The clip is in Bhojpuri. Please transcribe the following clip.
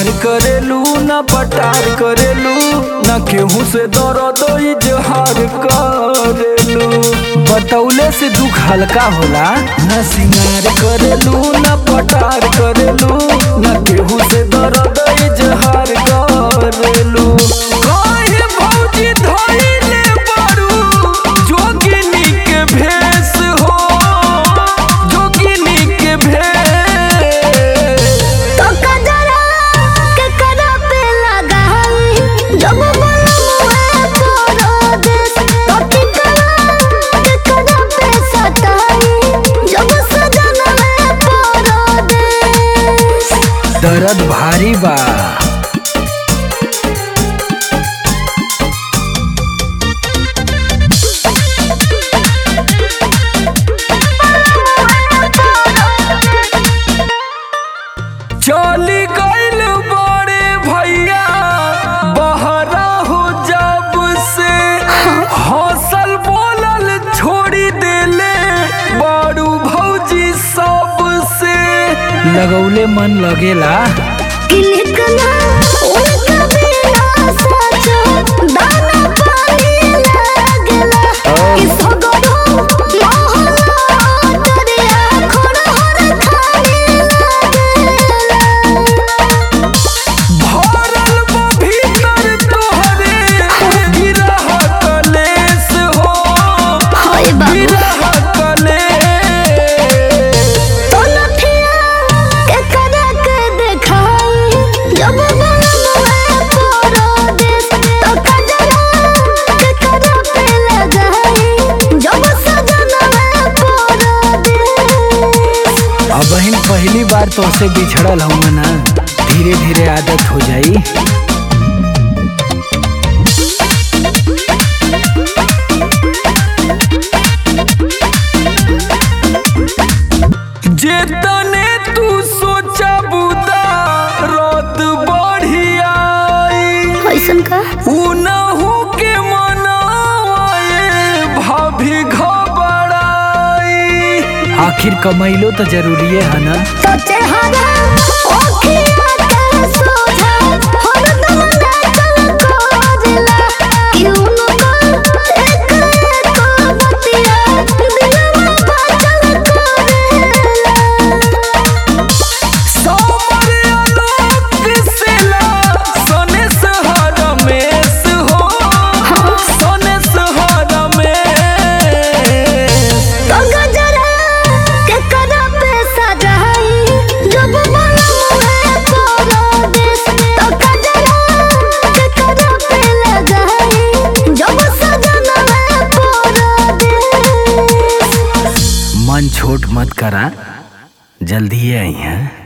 सिंगार करेलू न पटार करेलू न केहू से दर्द इजहार करेलू बतौले से दुख हल्का होला न सिंगार करेलू न पटार करेलू न केहू से दर्द इजहार करेलू काहे भौजी धइले बारू जोगिनी के भेष हो जोगिनी के भेष तो कजरा के करा पे लगाई जब बलमुए तोरो देश तो टिकरा के करा पे सताई जब सजनवे तोरो देश दर्द भारी बा चली गइल बड़े भैया बहरा हो जब से हौसल बोलल छोड़ी देले बारू भौजी सब से लगौले मन लगेला किलकना उनका बिना सचो दाना पानी लागला कि सगरो मोहला दरिया खड़हर खाने लागला भरल बा भीतर तोहरे गिरह कलेस हो हाय बाबू गिरह कलेस तो लठिया के करा के देखाई जब बलमुए तोरो देश तो कजरा के करा पे लगाई जब सजनवे तोरो देश अब बहन पहली बार तो से बिछड़ल हूँ ना धीरे धीरे आदत हो जाई जेतने तू सोचा बुदा रात बढ़िया ऐसन का उनहु के मनाए भाभी घबराई आखिर कमैलो तो जरूरी है ना तो चेहरा ओखिया के सोझा हरदम नाचल कोजला क्यों न एक एक बतिया दिलवा बाचल कोरेला सोमर आलोक सिला सोने सहारा मेस हो सोने सहारा मेस तो गजरा के करा पे सजाई जब बलमुए तोरो देश तो गजरा के करा पे लगाई जब सजनवे तोरो देश मन छोट मत करा जल्दी आई हैं